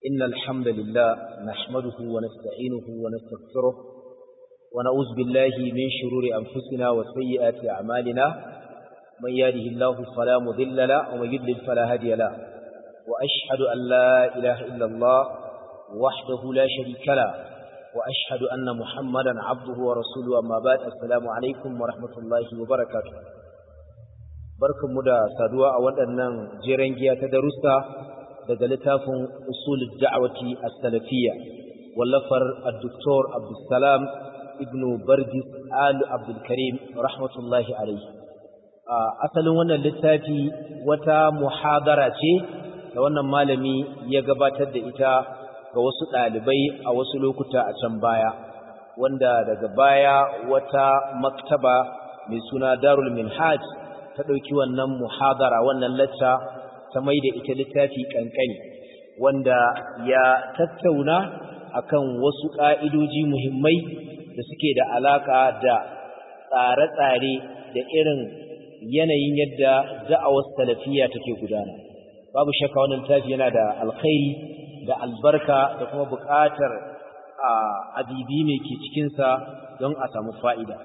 إن الحمد لله نحمده ونستعينه ونستغفره ونعوذ بالله من شرور أنفسنا وسيئات أعمالنا من يهده الله فلا مضل له ومن يضلل فلا هادي له وأشهد أن لا إله إلا الله وحده لا شريك له وأشهد أن محمدا عبده ورسوله أما بعد السلام عليكم ورحمة الله وبركاته barkanmu da saduwa a waɗannan jeren giya ta darussa daga littafin usulul da'wati as-salafiyya wallafar ad-doktor Abdulsalam ibn Bardis Al Abdul Karim rahmatullahi alayhi asalin wannan littafi wata muhadara ce da wannan malami ya gabatar da ita ga wasu ɗalibai a wasu lokuta a can baya wanda daga baya wata maktaba mai suna Darul Minhaj ta ɗauki wannan muhadara wannan lacca ta mai da ita littafi ƙanƙani wanda ya tattauna akan wasu ƙa'idoji muhimmai da suke da alaƙa da tsare-tsare da irin yanayin yadda da'awar salafiya take gudana babu shakka wannan littafi yana da alkhairi da albarka da kuma buƙatar abibi mai ke cikinsa don a samu fa'ida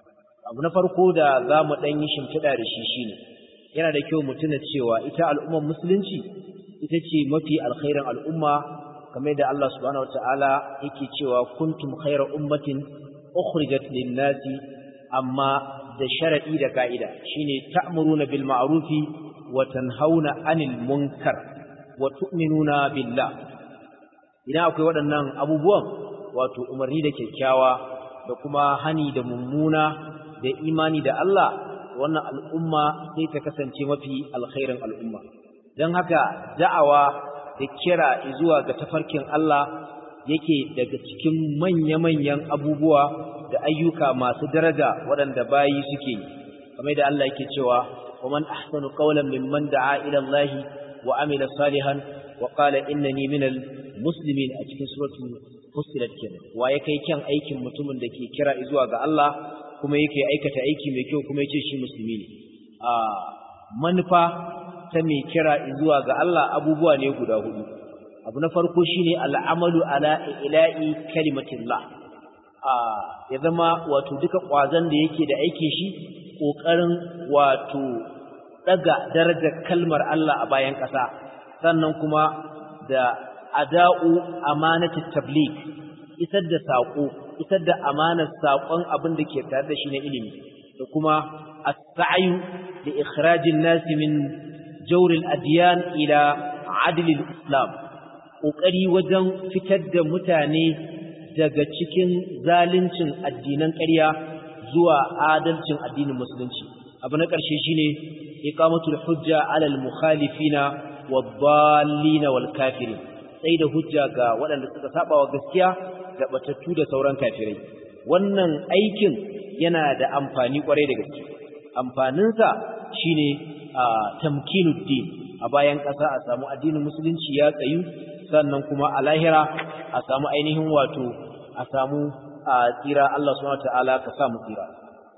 abu na farko da za mu ɗan yi shimfiɗa da shi shine yana da kyau mu tuna cewa ita al'ummar musulunci ita ce mafi alkhairin al'umma kamar da Allah subhanahu wata'ala yake cewa kuntum khayra ummatin ukhrijat lin-nasi amma da sharadi da ka'ida shine ta'muruna bil ma'rufi wa tanhauna 'anil munkar wa tu'minuna billah idan akwai waɗannan abubuwan wato umarni da kyakkyawa da kuma hani da mummuna da imani da Allah wannan al'umma sai ta kasance mafi alkhairin al'umma don haka da'awa da kira zuwa ga tafarkin Allah yake daga cikin manya-manyan abubuwa da ayyuka masu daraja waɗanda bayi suke yi kamar da Allah yake cewa ومن أحسن قولا ممن دعا إلى الله وعمل صالحا وقال إنني من المسلمين أتكن سورة فصلت كنا ويكي كان أيكم متمن دكي كرا إزواغ الله kuma yake aikata aiki mai kyau kuma yace shi musulmi ne a manufa ta mai kira zuwa ga Allah abubuwa ne guda hudu abu na farko shine al'amalu ala ila'i kalimatillah a ya zama wato duka kwazon da yake da aikin shi kokarin wato daga darajar kalmar Allah a bayan ƙasa sannan kuma da ada'u amanatut tabligh isar da saƙo isar da amanar saƙon abin da ke tare da shi na ilimi da kuma as-sa'yu da ikhrajin nasi min jawril adyan ila adlil islam kokari wajen fitar da mutane daga cikin zaluncin addinan ƙarya zuwa adalcin addinin musulunci abu na ƙarshe shine iqamatul hujja alal mukhalifina wad-dallin wal kafirin sai da hujja ga waɗanda suka saba wa gaskiya da batattu da sauran kafirai wannan aikin yana da amfani kwarai da gaske amfaninsa shine tamkinuddin a bayan ƙasa a samu addinin musulunci ya tsayu sannan kuma a lahira a samu ainihin wato a samu tsira Allah subhanahu wataala ka sa mu tsira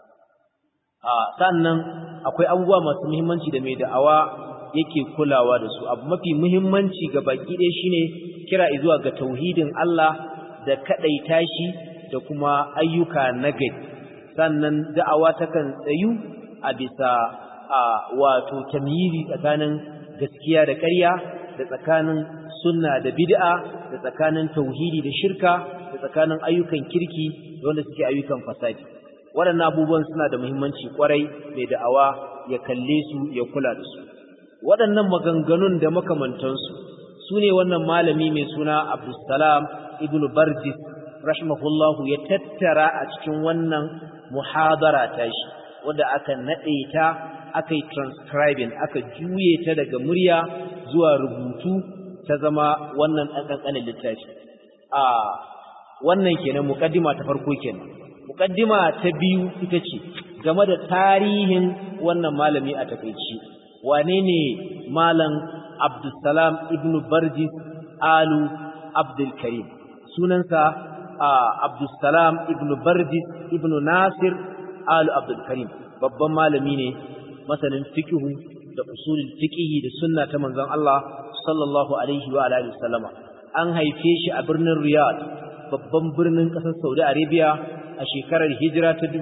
sannan akwai abubuwa masu muhimmanci da mai da'awa yake kulawa da su abu mafi muhimmanci ga baki ɗaya shine kira zuwa ga tauhidin Allah da kaɗaita shi da kuma ayyuka na gari sannan da'awa takan tsayu a bisa a wato tamyizi tsakanin gaskiya da ƙarya da tsakanin sunna da bid'a da tsakanin tauhidi da shirka da tsakanin ayyukan kirki da wanda suke ayyukan fasadi waɗannan abubuwan suna da muhimmanci kwarai mai da'awa ya kalle su ya kula da su waɗannan maganganun da makamantansu su ne wannan malami mai suna Abdulsalam ibn Barjis rahimahullahu ya tattara a cikin wannan muhadara ta shi wanda aka nade ta aka yi transcribing aka juye ta daga murya zuwa rubutu ta zama wannan ɗan ƙanƙanin littafi a wannan kenan muƙaddima ta farko kenan muƙaddima ta biyu ita ce game da tarihin wannan malami a takaici wane ne malam Abdulsalam ibn Barjis Alu Abdul Karim sunansa Abdulsalam ibn Bardis ibn Nasir Alu Abdul Karim babban malami ne masanin fiqhu da usulul fiqhi da sunna ta manzon Allah sallallahu alaihi wa alihi wasallama an haife shi a birnin riyadh babban birnin ƙasar saudi arabia a shekarar hijira ta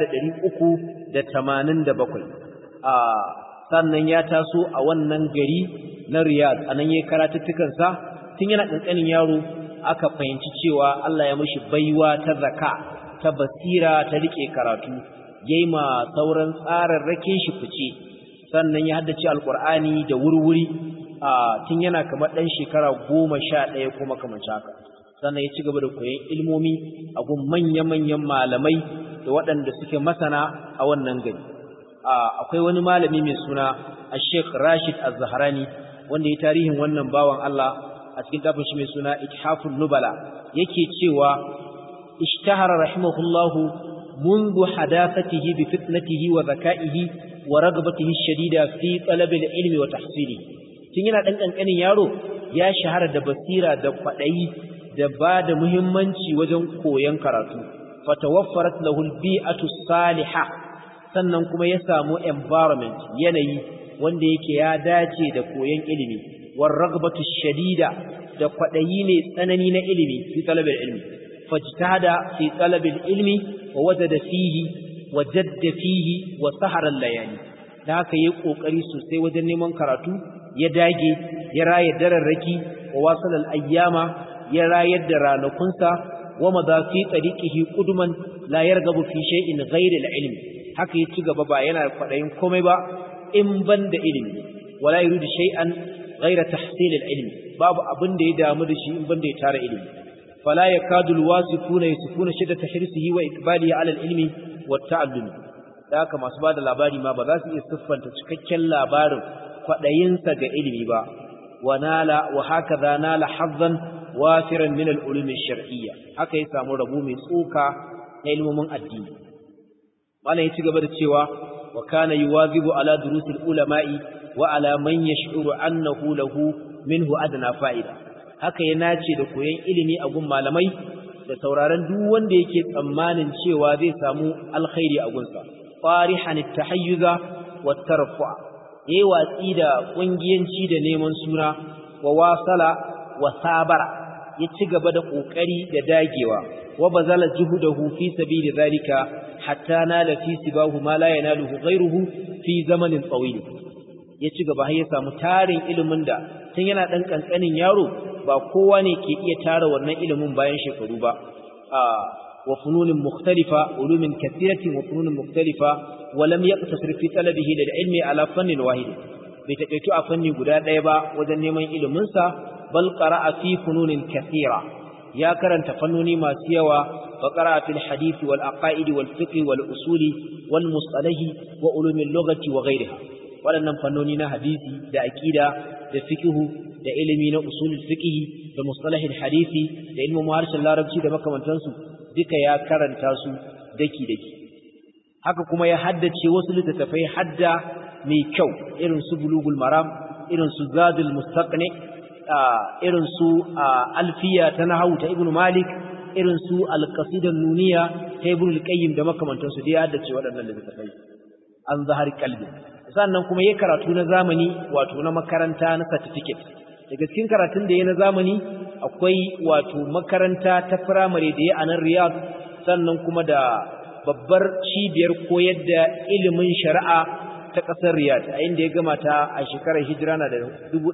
1387 a sannan ya taso a wannan gari na riyadh anan yayin karatuttukansa tun yana ƙanƙanin yaro aka fahimci cewa Allah ya mishi baiwa ta zaka ta basira ta rike karatu yayi ma sauran tsararrakin shi fice sannan ya haddace alqur'ani da wurwuri a tun yana kamar dan shekara 11 kuma kamar haka sannan ya ci gaba da koyon ilmomi a gun manya-manyan malamai da waɗanda suke masana a wannan gari akwai wani malami mai suna Sheikh Rashid Az-Zahrani wanda ya tarihin wannan bawan Allah a cikin tafin shi mai suna Ithaful Nubala yake cewa ishtahara rahimahullahu منذ حداثته بفتنته وذكائه ورغبته الشديدة في طلب العلم وتحصيله tun yana dan kankanin yaro ya shahara da basira da kwadayi da ba da muhimmanci wajen koyon karatu fatawaffarat lahu albi'atu salihah sannan kuma ya samu environment yanayi wanda yake ya dace da koyon ilimi war ragbatu shadida da kwadayi ne tsanani na ilimi fi talabil ilmi fajtada fi talabil ilmi wa wajada fihi wa jadda fihi wa sahara layali da haka yayi kokari sosai wajen neman karatu ya dage ya raye dararraki wa wasalal ayyama ya rayar da ranakunsa wa madafi tariqihi quduman la yargabu fi shay'in ghayri al-ilm haka ya ci gaba ba yana kwadayin komai ba in ban da ilimi wala yuridu shay'an ghayra tahsil al-ilm babu abin da ya damu da shi in ban da ya tara ilimi fala yakadu al-wasifuna yasifuna shiddata hirsihi wa iqbalihi ala al-ilmi wa ta'allum da haka masu bada labari ma ba za su iya siffanta cikakken labarin kwadayinsa ga ilimi ba wa nala wa hakaza nala hazzan wafiran min al-ulum ash-shar'iyya haka ya samu rabu mai tsoka na ilmomin addini malam ya ci gaba da cewa wa kana yuwazibu ala durusil ulama'i wa ala man yash'uru annahu lahu minhu adna fa'ida haka ya nace da koyon ilimi a gun malamai da sauraron duk wanda yake tsammanin cewa zai samu alkhairi a gunsa farihan at-tahayyuza wat tarfa yayi watsi da kungiyanci da neman suna wa wasala wa sabara ya ci gaba da kokari da dagewa wa bazala juhudahu fi sabili zalika hatta nala fi sibahu ma la yanaluhu ghayruhu fi zamanin tawil ya ci gaba har ya samu tarin ilimin da tun yana dan kankanin yaro ba kowa ne ke iya tara wannan ilimin bayan shekaru ba wa fununin mukhtalifa ulumin kathiratin wa fununin mukhtalifa wa lam yaqtasir fi talabihi lil ilmi ala fannin wahid bai taƙaito a fanni guda ɗaya ba wajen neman ilimin sa bal qara'a fi fununin kathira ya karanta fannoni masu yawa fa qara'a fil hadith wal aqaid wal fiqh wal usuli wal mustalahi wa ulumil lughati wa ghayriha waɗannan fannoni na hadisi da aqida da fiqhu da ilimi na usulul fiqh da mustalahil hadisi da ilmin harshen larabci da makamantansu duka ya karanta su daki daki haka kuma ya haddace wasu littattafai hadda mai kyau irin su bulugul maram irin su zadul mustaqni irin su alfiya ta nahwu ta ibnu malik irin su alqasidan nuniya ta ibnu al-qayyim da makamantansu da ya haddace waɗannan littattafai an zahar kalbi sannan kuma yayi karatu na zamani wato na makaranta na certificate daga cikin karatun da yayi na zamani akwai wato makaranta ta primary da yayi a nan Riyadh sannan kuma da babbar cibiyar koyar da ilimin shari'a ta ƙasar Riyadh a inda ya gama ta a shekarar hijira na da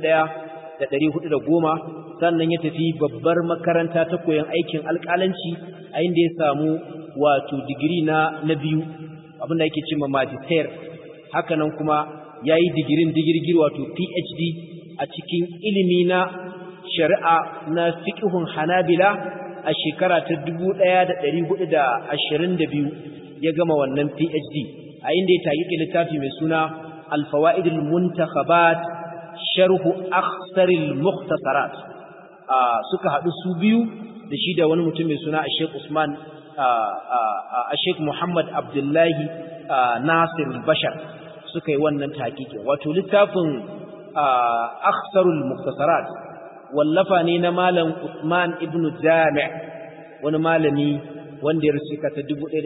1410 sannan ya tafi babbar makaranta ta koyon aikin alƙalanci a inda ya samu wato digiri na na biyu abinda yake cewa magister haka nan kuma yayi digirin digirgir wato PhD a cikin ilimi na shari'a na fiqhun Hanabila a shekara ta 1422 ya gama wannan PhD a inda ya tayi littafi mai suna Al-Fawaid al-Muntakhabat Sharh Akhsar al-Mukhtasarat suka hadu su biyu da shi da wani mutum mai suna Sheikh Usman Sheikh Muhammad Abdullahi Nasir Bashar suka yi wannan tahqiqi wato littafin Akhsarul Mukhtasarat wallafa ne na malam Usman ibn Jami' wani malami wanda ya rusu ka ta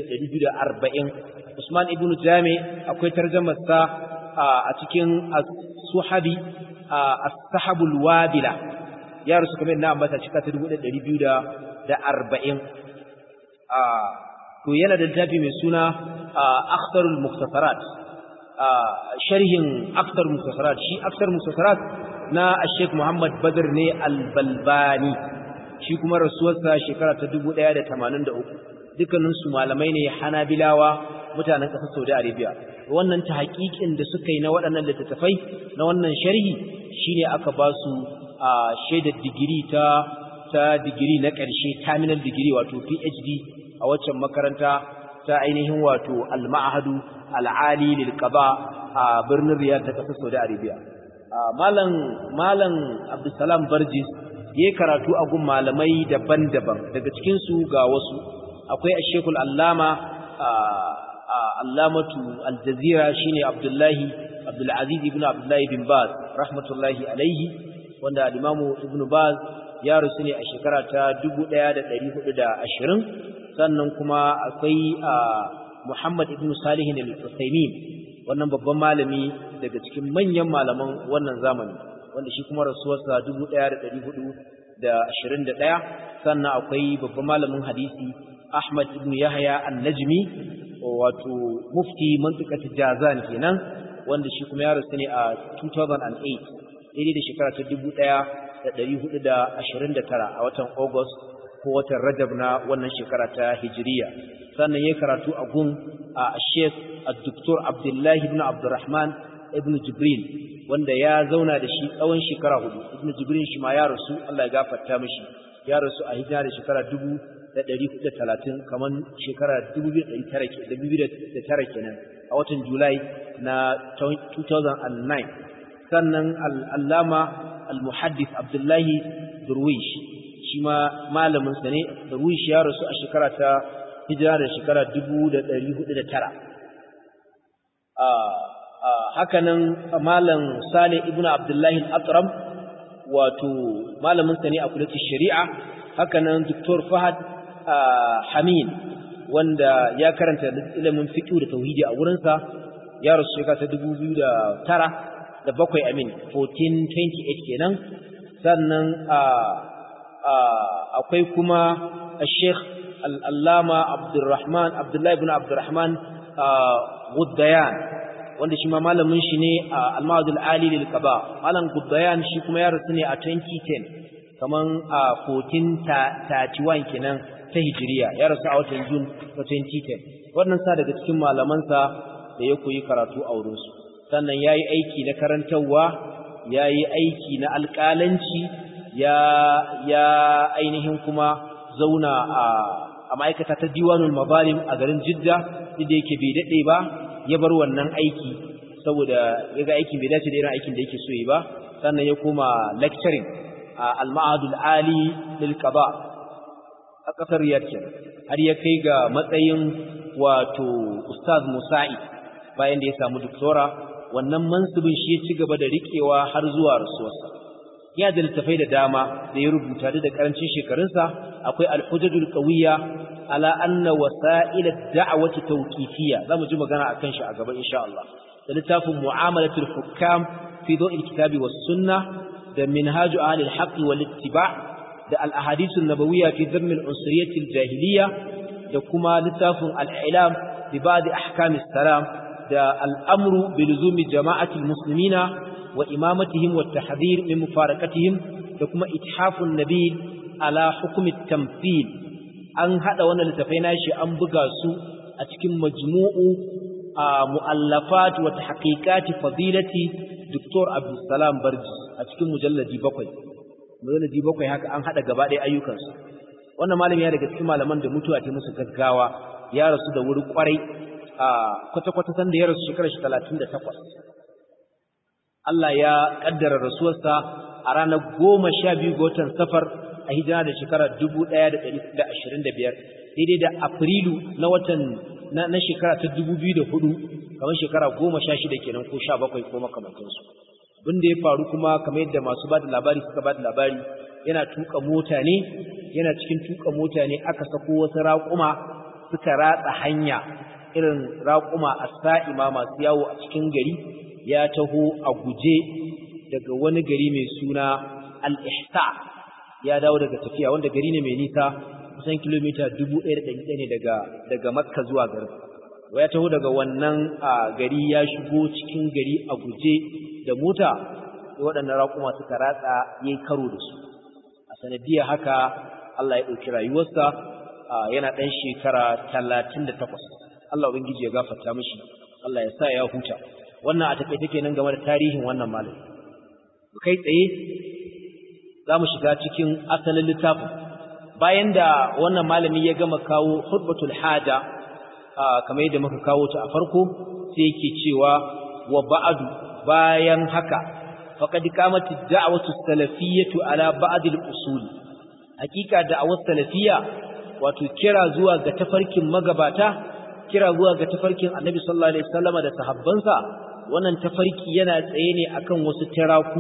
1240 Usman ibn Jami' akwai tarjumar sa a cikin As-Suhabi As-Sahabul Wabila ya rasu kamar na ambata cika ta 1240 a to yana da littafi mai suna akhtarul muktasarat sharhin akhtarul muktasarat shi akhtarul muktasarat na Sheikh Muhammad Badr ne al-Balbani shi kuma rasuwarsa shekara ta 1183 dukkanin su malamai ne Hanabilawa mutanen ƙasar Saudi Arabia wannan ta haƙiƙin da suka yi na waɗannan littattafai na wannan sharhi shine aka ba su a shaidar digiri ta ta digiri na ƙarshe terminal digiri wato PhD a waccan makaranta ta ainihin wato al-ma'hadu al-ali lil qada a birnin Riyadh ta ƙasar Saudi Arabia malam malam Abdulsalam Barjis yayi karatu a gun malamai daban-daban daga cikin su ga wasu akwai Sheikh Allama Allamatu Al-Jazira shine Abdullahi Abdul Aziz ibn Abdullahi bin Baz rahmatullahi alaihi wanda al-Imam Ibn Baz ya rusu ne a shekara ta 1420 sannan kuma akwai Muhammad ibn Salih al-Uthaymeen wannan babban malami daga cikin manyan malaman wannan zamani wanda shi kuma rasuwarsa 1421 sannan akwai babban malamin hadisi Ahmad ibn Yahya an-Najmi wato mufti mantiqat Jazan kenan wanda shi kuma ya rasu ne a 2008 daidai da shekara ta 1429 a watan August ko watan Rajab na wannan shekara ta Hijriya sannan yayin karatu a gun a Sheikh Dr. Abdullah ibn Abdurrahman ibn Jibril wanda ya zauna da shi tsawon shekara hudu ibn Jibril shi ma ya rasu Allah ya gafarta mishi ya rasu a hijira da shekara 1430 kaman shekara 2009 kenan a watan Julai na 2009 sannan al-Allama al-Muhaddith Abdullahi Durwish shi ma malamin sa ne Durwish ya rasu a shekara ta hijira da shekara 1409 hakanan malam Saleh ibn Abdullahi al-Atram wato malamin sa ne a kullatin shari'a hakanan Dr. Fahad Hamin wanda ya karanta ilimin fiqh da tauhidi a wurin sa ya rasu shekara ta 2009 da bakwai amin 1428 kenan sannan akwai kuma Sheikh Al-Allama Abdurrahman Abdullah ibn Abdurrahman Guddayan wanda shi ma malamin shi ne a Al-Ma'adul Ali lil Qaba malam Guddayan shi kuma ya rasu ne a 2010 kaman a 1431 kenan ta Hijiriya ya rasu a watan Jun 2010 wannan sa daga cikin malamansa da ya koyi karatu a wurinsu sannan ya yi aiki na karantarwa ya yi aiki na alƙalanci ya ainihin kuma zauna a ma'aikata ta diwanul mazalim a garin jidda inda yake bai daɗe ba ya bar wannan aiki saboda ya ga aikin bai dace da irin aikin da yake so yi ba sannan ya koma lecturing a al-ma'adul ali lil qada a kasar Riyadh har ya kai ga matsayin wato ustaz musa'i bayan da ya samu doktora wannan mansubin shi ya ci gaba da riƙewa har zuwa rasuwarsa ya da littafai da dama da ya rubuta da karancin shekarunsa akwai al-hujjatul qawiyya ala anna wasa'il ad-da'wati tawqifiyya zamu ji magana akan shi a gaba insha Allah da littafin mu'amalatul hukam fi daw'il kitabi was sunnah da minhaj ahli al-haqq wal ittiba' da al-ahadith an-nabawiyya fi dhamm al-unsuriyyah al-jahiliyya da kuma littafin al-i'lam bi ba'd ahkam as-salam da al'amru bi luzumi jama'atul muslimina wa imamatihim wa tahdhir min mufarakatihim da kuma ithafun nabil ala hukumi tamthil an hada wannan littafai nashi an buga su a cikin majmu'u mu'allafat wa tahqiqati fadilati Dr. Abdul Salam Barji a cikin mujalladi bakwai mujalladi bakwai haka an hada gaba ɗaya ayyukansu wannan malami ya daga cikin malaman da mutuwa ta musu gaggawa ya rasu da wuri kwarai a kwata-kwata san da ya rasu shekarar shi talatin da takwas Allah ya ƙaddara rasuwarsa a ranar goma sha biyu ga watan safar a hijira da shekarar dubu ɗaya da ɗari da ashirin da biyar daidai da afrilu na watan na shekara ta dubu biyu da hudu kamar shekara goma sha shida kenan ko sha bakwai ko makamantansu abin da ya faru kuma kamar yadda masu ba da labari suka ba da labari yana tuka mota ne yana cikin tuka mota ne aka sako wasu raƙuma suka ratsa hanya irin raƙuma a sa'ima masu yawo a cikin gari ya taho a guje daga wani gari mai suna al'ihsa ya dawo daga tafiya wanda gari ne mai nisa kusan kilomita 1100 ne daga daga Makka zuwa garin ya taho daga wannan gari ya shigo cikin gari a guje da mota waɗannan raƙuma suka ratsa yayi karo da su a sanadiyar haka Allah ya ɗauki rayuwarsa yana ɗan shekara 38 Allah ubangiji ya gafarta mishi Allah ya sa ya huta wannan a takaice kenan game da tarihin wannan malami kai tsaye za mu shiga cikin asalin littafin bayan da wannan malami ya gama kawo hudbatul haja kamar yadda muka kawo ta a farko sai yake cewa wa ba'du bayan haka faqad qamat ad-da'watu salafiyyatu ala ba'd al-usul hakika da'awar salafiyya wato kira zuwa ga tafarkin magabata kira zuwa ga tafarkin annabi sallallahu alaihi wasallama da sahabbansa wannan tafarki yana tsaye ne akan wasu tiraku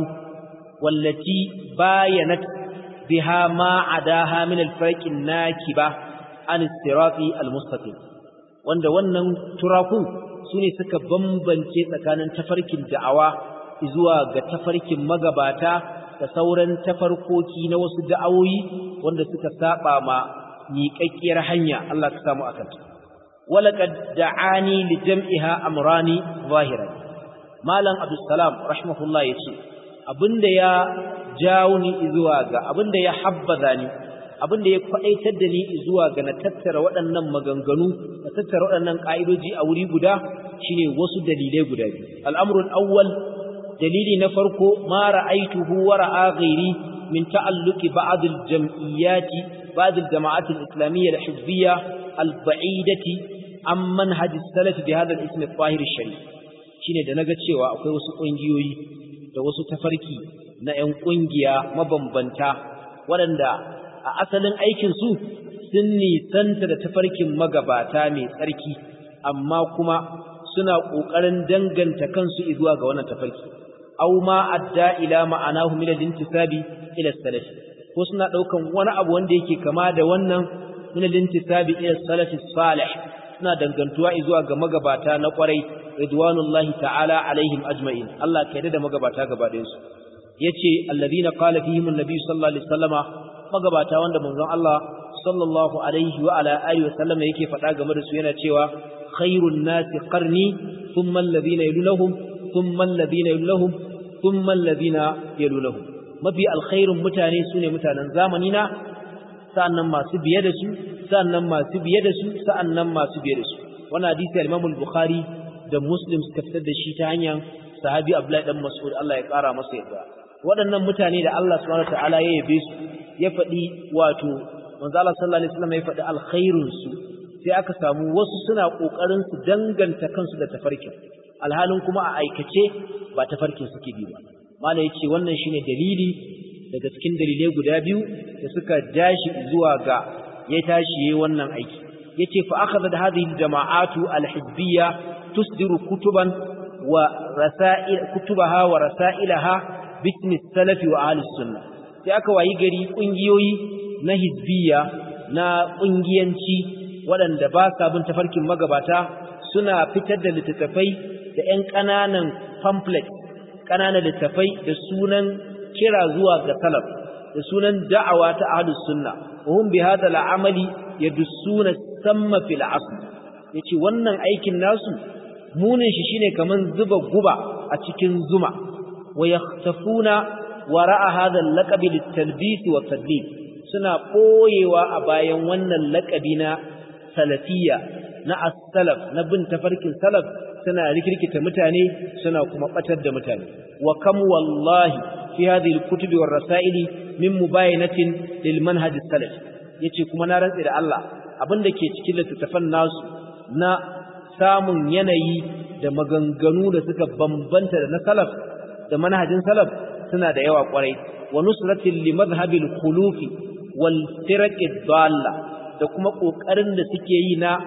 wallati bayanat biha ma adaha min al-farqin nakiba an sirati al-mustaqim wanda wannan turakun sune suka bambance tsakanin tafarkin da'awa zuwa ga tafarkin magabata da sauran tafarkoki na wasu da'awoyi wanda suka saba ma miƙaƙƙiyar hanya Allah ka samu akan ta walaqad da'ani li jam'iha amrani zahiran malam abdussalam rahimahullah yace abinda ya jawo ni zuwa ga abinda ya habbaza ni abinda ya kwadaitar da ni zuwa ga na tattara waɗannan maganganu na tattara waɗannan ka'idoji a wuri guda shine wasu dalilai guda biyu al'amrul awwal dalili na farko ma ra'aituhu wa ra'a ghairi min ta'alluqi ba'd al-jam'iyyati ba'd al-jama'at al-islamiyyah al-hizbiyyah al-ba'idati an manhaj as-salaf bi hadha al-ism al-tahir al-sharif shine da naga cewa akwai wasu kungiyoyi da wasu tafarki na 'yan kungiya mabambanta waɗanda a asalin aikin su sun nisanta da tafarkin magabata mai tsarki amma kuma suna ƙoƙarin danganta kansu zuwa ga wannan tafarki aw ma adda ila ma'anahu min al-intisabi ila salaf ko suna daukan wani abu wanda yake kama da wannan min al-intisabi ila salaf salih suna dangantuwa zuwa ga magabata na kwarai ridwanullahi ta'ala alaihim ajma'in Allah ka yarda da magabata gaba ɗayan su yace alladhina qala fihim an-nabi sallallahu alaihi wasallama magabata wanda manzon Allah sallallahu alaihi wa ala alihi wa sallama yake faɗa game da su yana cewa khairun nasi qarni thumma alladhina yalunhum thumma alladhina yalunhum thumma alladhina yalunhum mafi alkhairun mutane sune mutanen zamani na sa'annan masu biye da su sa'annan masu biye da su sa'annan masu biye da su wannan hadisi al-Imam al-Bukhari da Muslim suka fitar da shi ta hanyar sahabi Abdullahi dan Mas'ud Allah ya kara masa yarda waɗannan mutane da Allah subhanahu wataala ya yabe su ya faɗi wato manzo Allah sallallahu alaihi wasallam ya faɗi alkhairun su sai aka samu wasu suna kokarin su danganta kansu da tafarkin alhalin kuma a aikace ba tafarkin suke bi ba mala yace wannan shine dalili daga cikin dalilai guda biyu da suka dashi zuwa ga ya tashi yayin wannan aiki yace fa akhadha hadhihi aljama'atu alhizbiyya tusdiru kutuban wa rasail kutubaha wa rasailaha bismi salaf wa ahli sunnah sai aka wayi gari kungiyoyi na hizbiyya na kungiyanci waɗanda ba sa bin tafarkin magabata suna fitar da littattafai da ƴan ƙananan pamphlet ƙananan littattafai da sunan kira zuwa ga salaf da sunan da'awa ta ahlus sunna wa hum bi hadha al'amali yadussuna samma fil asl yace wannan aikin nasu munin shi shine kaman zuba guba a cikin zuma wa yahtafuna wara'a hadha al-laqab lit-talbis wa tadlil suna boyewa a bayan wannan laqabi na salafiyya na as-salaf na bin tafarkin salaf suna rikirkita mutane suna kuma batar da mutane wa kam wallahi fi hadhihi al-kutub war-rasail min mubayanatin lil manhaj as-salaf yace kuma na rantsi da Allah abinda ke cikin littattafan nasu na samun yanayi da maganganu da suka bambanta da na salaf da manhajin salaf suna da yawa kwarai wa nusratin li madhhabil khulufi wal firaq dalla da kuma kokarin da suke yi na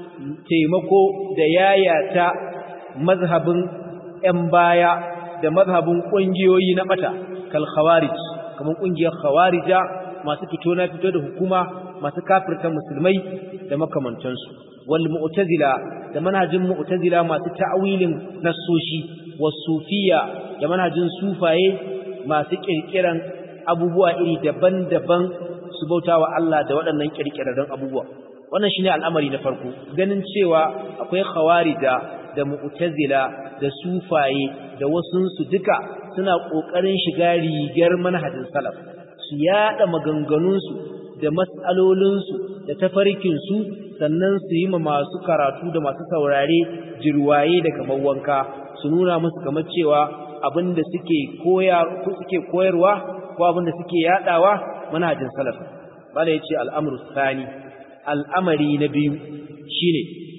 taimako da yayata mazhabin ‘yan baya da mazhabin ƙungiyoyi na ɓata, kal khawarij, kamar ƙungiyar khawarija masu fito na fito da hukuma masu kafirta musulmai da makamantansu, wal mu'tazila da manhajin mu'tazila masu ta'awilin nassoshi, was sufiya da manhajin sufaye masu ƙirƙiran abubuwa iri daban-daban su bautawa Allah da waɗannan kirkirarren abubuwa wannan shine al'amari na farko ganin cewa akwai khawarija da mu'tazila da sufaye da wasunsu duka suna ƙoƙarin shiga rigar manhajin salaf su yada maganganunsu da matsalolinsu da tafarkinsu sannan su yi ma masu karatu da masu saurare jirwaye da kamar wanka su nuna musu kamar cewa abinda suke koya suke koyarwa ko abinda suke yadawa manhajin salaf bala yace al'amru tsani al'amari na biyu shine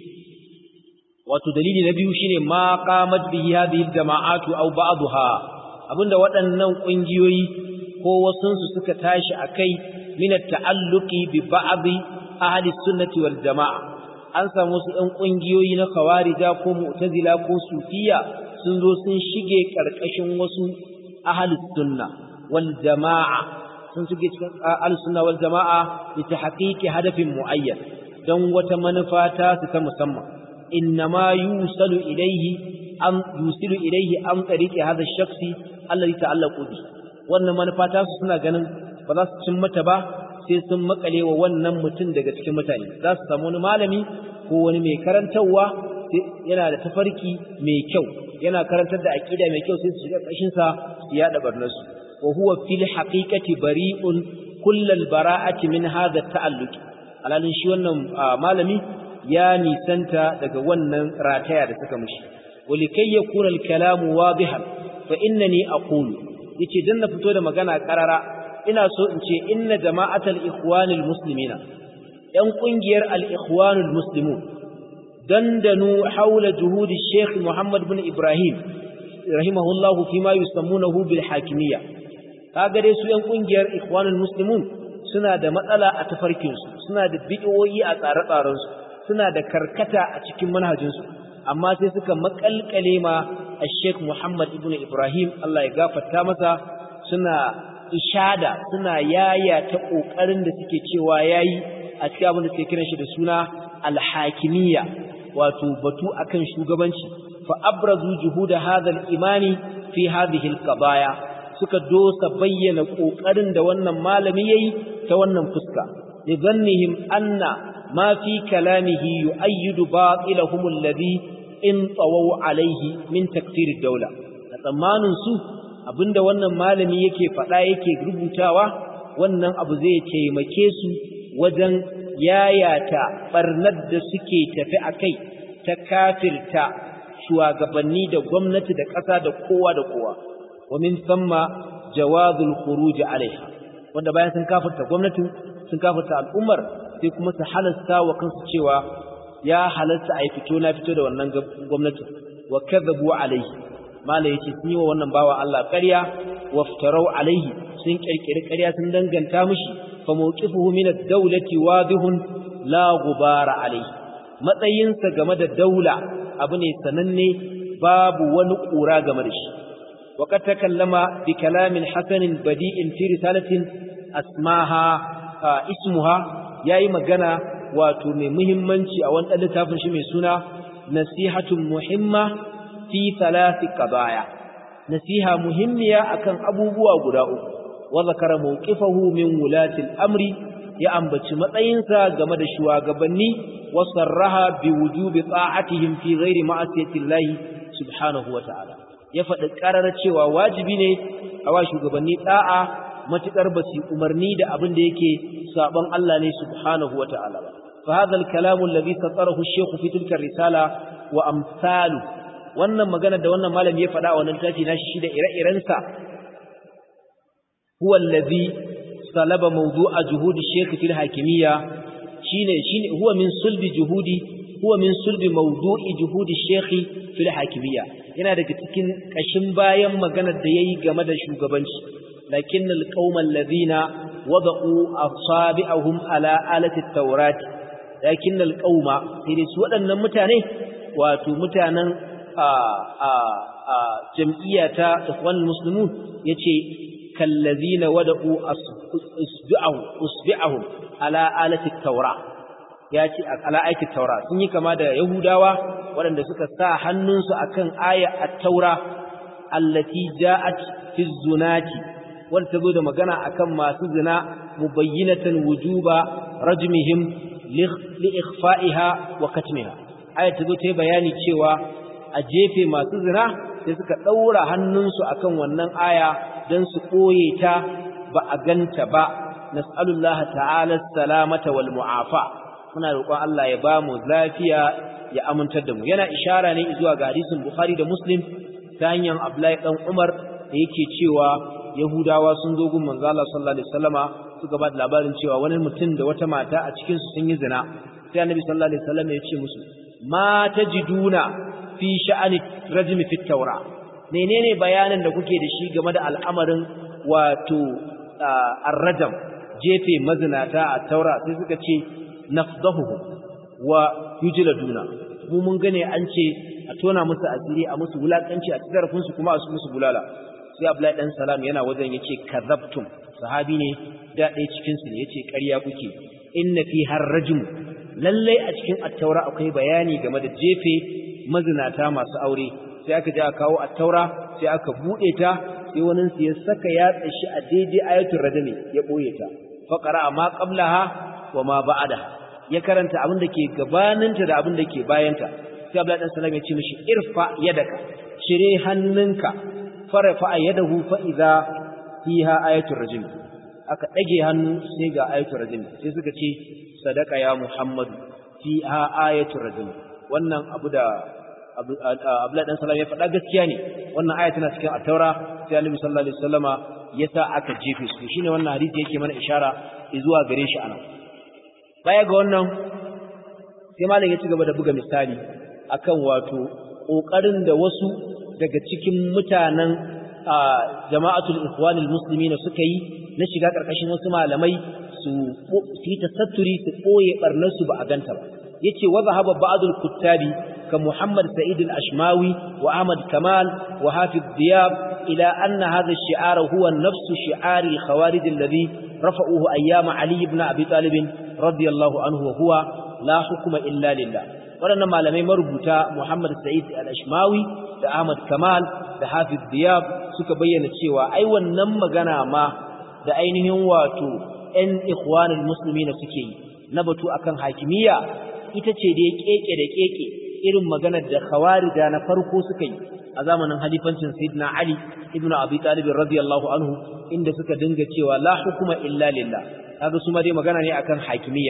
wato dalili na biyu shine ma qamat bihi hadhihi jama'atu aw ba'daha abinda waɗannan ƙungiyoyi ko wasunsu suka tashi akai min at-ta'alluqi bi ba'd ahli sunnati wal jama'a an samu su ɗan ƙungiyoyi na khawarija ko mu'tazila ko sufiya sun zo sun shige ƙarƙashin wasu ahli sunna wal jama'a sun shige cikin ahli sunna wal jama'a bi tahqiqi hadafin muayyan dan wata manufa ta su ta musamman إنما يوصل إليه أم يوصل إليه أم طريق هذا الشخص الذي تعلق به wannan manufa ta su suna ganin ba za su cin mata ba sai sun makale wa wannan mutum daga cikin mutane za su samu wani malami ko wani mai karantarwa yana da tafarki mai kyau yana karantar da aqida mai kyau sai su shiga kashin sa su yada barnasu wa huwa fil haqiqati bari'un kullal bara'ati min hadha ta'alluq alalin shi wannan malami ya nisanta daga wannan rataya da suka mushi walikai yakuna al-kalamu wadihan fa innani aqulu yace dan na fito da magana karara ina so in ce inna jama'atal ikhwanil muslimina yan kungiyar al-ikhwanul muslimun dandanu haula juhudi Sheikh Muhammad bin Ibrahim rahimahullahu fima yusammunahu bil hakimiyya kaga dai su yan kungiyar ikhwanul muslimun suna da matsala a tafarkinsu suna da bid'o'i a tsare-tsarensu suna da karkata a cikin manhajinsu amma sai suka makalkale ma Sheikh Muhammad ibn Ibrahim Allah ya gafarta masa suna ishada suna yaya ta kokarin da suke cewa yayi a cikin abin da suke kiran shi da suna al-hakimiyya wato batu akan shugabanci fa abrazu juhuda hadha al-imani fi hadhihi al-qadaya suka dosa bayyana kokarin da wannan malami yayi ta wannan fuska lidhannihim anna ma fi kalamihi yu'ayyidu batilahum alladhi in tawaw alayhi min takfir ad-dawla a tsammanin su abinda wannan malami yake faɗa yake rubutawa wannan abu zai taimake su wajen yayata barnar da suke tafi akai ta kafirta shugabanni da gwamnati da ƙasa da kowa da kowa wa min thumma jawazul khuruj alaiha wanda bayan sun kafirta gwamnatin sun kafirta al'ummar sai kuma su halasta wa kansu cewa ya halasta a yi fito na fito da wannan gwamnati wa kadhabu alaihi mala yace sun yi wa wannan bawa Allah ƙarya waftarau alaihi sun kirkiri ƙarya sun danganta mishi fa mawqifuhu min ad-dawlati wadihun la ghubara alaihi matsayinsa game da daula abu ne sananne babu wani ƙura game da shi وقد تكلم بكلام حسن بديء في رسالة أسماها اسمها yayi magana wato mai muhimmanci a wannan littafin shi mai suna nasihatun muhimma fi thalathi qadaya nasiha muhimmiya akan abubuwa guda uku wa zakara mawqifahu min wulati al-amri ya ambaci matsayinsa game da shugabanni wa sarraha bi wujubi ta'atihim fi ghairi ma'asiyati Allah subhanahu wa ta'ala ya faɗi ƙarar cewa wajibi ne a wa shugabanni ɗa'a matuƙar ba su umarni da abin da yake saɓon Allah ne subhanahu wa ta'ala ba. fa hadha al-kalam alladhi satarahu ash-shaykh fi tilka risala wa amsalu wannan magana da wannan malami ya faɗa a wannan tafi nashi shi da ire-irensa huwa alladhi salaba mawdu'a juhudi ash-shaykh fil hakimiyya shine shine huwa min sulbi juhudi huwa min sulbi mawdu'i juhudi ash-shaykh fil hakimiyya yana daga cikin kashin bayan maganar da yayi game da shugabanci lakin alqauma alladhina wada'u asabi'ahum ala alati at-taurat lakin alqauma sai su waɗannan mutane wato mutanen a a a jam'iyyata ikhwan muslimun yace kallazina wada'u asbi'ahum usbi'ahum ala alati at-taurat ya ce ala aikin taura sun yi kama da yahudawa waɗanda suka sa hannunsu akan aya at-taura allati ja'at fi zunati wanda ta zo da magana akan masu zina mubayyinatan wujuba rajmihim li ikhfa'iha wa katmiha aya ta zo ta yi bayani cewa a jefe masu zina sai suka daura hannunsu akan wannan aya dan su koye ta ba a ganta ba nas'alullaha ta'ala salamata wal mu'afa muna roƙon Allah ya ba mu lafiya ya amintar da mu yana ishara ne zuwa ga hadisin Bukhari da Muslim ta hanyar Abdullahi dan Umar da yake cewa Yahudawa sun zo gun manzo Allah sallallahu alaihi wasallama suka ba da labarin cewa wani mutum da wata mata a cikin su sun yi zina sai Annabi sallallahu alaihi wasallam ya ce musu ma tajiduna fi sha'ani rajmi fi tawra menene bayanin da kuke da shi game da al'amarin wato ar-rajam jefe mazinata a taura sai suka ce nafdahu wa yujladuna mu mun gane an ce a tona musu asiri a musu wulakanci a cikin su kuma a su musu bulala sai Abdullahi dan Salam yana wajen yace kazabtum sahabi ne da ɗaya cikin su ne yace ƙarya kuke inna fi harrajum lalle a cikin at-taura akwai bayani game da jefe mazinata masu aure sai aka je aka kawo at-taura sai aka bude ta sai wani su ya saka yatsa shi a daidai ayatul rajmi ya boye ta faqara ma qablaha wa ma ba'daha ya karanta abin da ke gabaninta da abin da ke bayanta sai Abdullahi dan Salam ya ce mishi irfa yadaka cire hannunka farafa yadahu fa idza fiha ayatul rajim aka dage hannu sai ga ayatul rajim sai suka ce sadaka ya Muhammad fiha ayatul rajim wannan abu da Abdullahi dan Salam ya faɗa gaskiya ne wannan aya tana cikin at-Taura sai Annabi sallallahu alaihi wasallama yasa aka jefe su shine wannan hadisi yake mana ishara zuwa gare shi anan baya ga wannan sai malam ya ci gaba da buga misali akan wato kokarin da wasu daga cikin mutanen jama'atul ikhwanul muslimin suka yi na shiga karkashin wasu malamai su su yi tasatturi su koye barnar su ba a ganta ba yace wa zahaba ba'dul kuttabi ka Muhammad Sa'id al-Ashmawi wa Ahmad Kamal wa Hafiz Diyab ila anna hadha ash-shi'ar huwa nafsu shi'ar al-khawarij alladhi rafa'uhu ayyama Ali ibn Abi Talib radiyallahu anhu wa huwa la hukuma illa lillah waɗannan malamai marubuta Muhammad Sa'id al-Ashmawi da Ahmad Kamal da Hafiz Diyab suka bayyana cewa ai wannan magana ma da ainihin wato ɗan ikhwanul muslimina suke yi na batu akan hakimiyya ita ce da keke da keke irin maganar da khawarija na farko suka yi a zamanin halifancin Sayyidina Ali ibn Abi Talib radiyallahu anhu inda suka dinga cewa la hukuma illa lillah kaga su ma dai magana ne akan hakimiyya